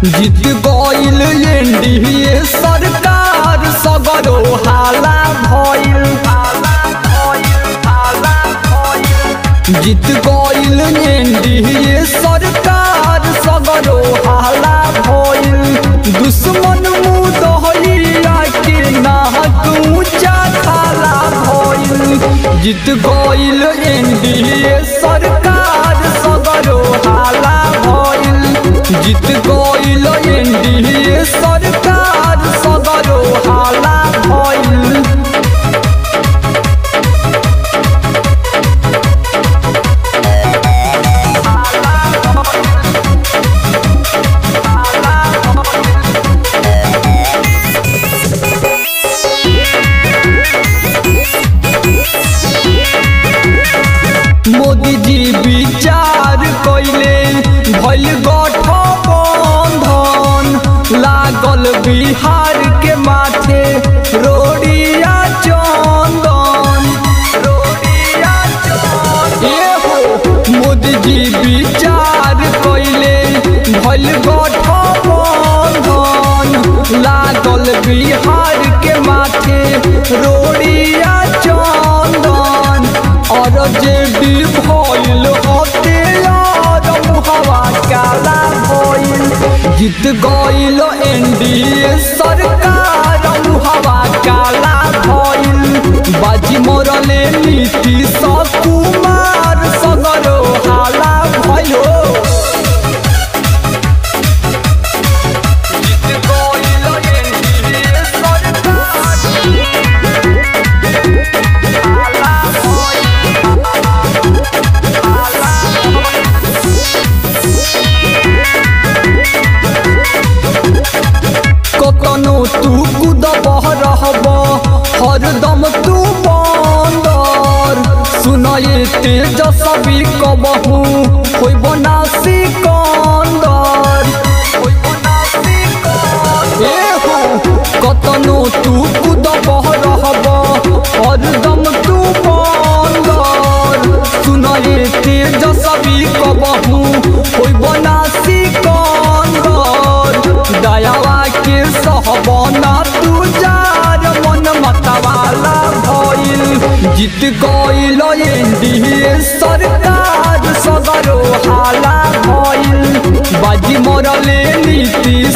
जीत गईल एनडीए सरकार सगरो हाला भइल जीत गईल एनडीए सरकार सगरो हाला भइल दुश्मन मुदहलिया के नाहक ऊंचा खाला भइल जीत गईल एनडीए सरकार सगरो हाला भइल जीत गईल एनडीए सरकार सगरो हाला भइल मोदी जी विचार कइले भइल गठबंधन लागल बिहार के माथे रोडिया चंदन रोडिया चंदन ए हो मोदी जी विचार कइले भइल गठबंधन लागल बिहार के माथे रोडिया चंदन और जे भी भइल होते यार मुहवा काला भइल जीत गइल एनडीए सरकार मुहवा काला भइल बाजी मोरले नीतीश कुमार सगरो हाला भयो जीत गइल एनडीए सरकार हाला भइल कतनो तू कुदबह रहब हरदम तू बंदर सुनये तेजस्वी कबहू होइब ना सिकंदर ए हो कतनो तू कुदबह रहब हरदम तू बंदर सुनये तेजस्वी कबहू होइब ना सिकंदर दयावा के सहबना तू जार मन मतवाला भइल जीत गइल एनडीए सरकार सगरो हाला भइल बाजी मरले नीति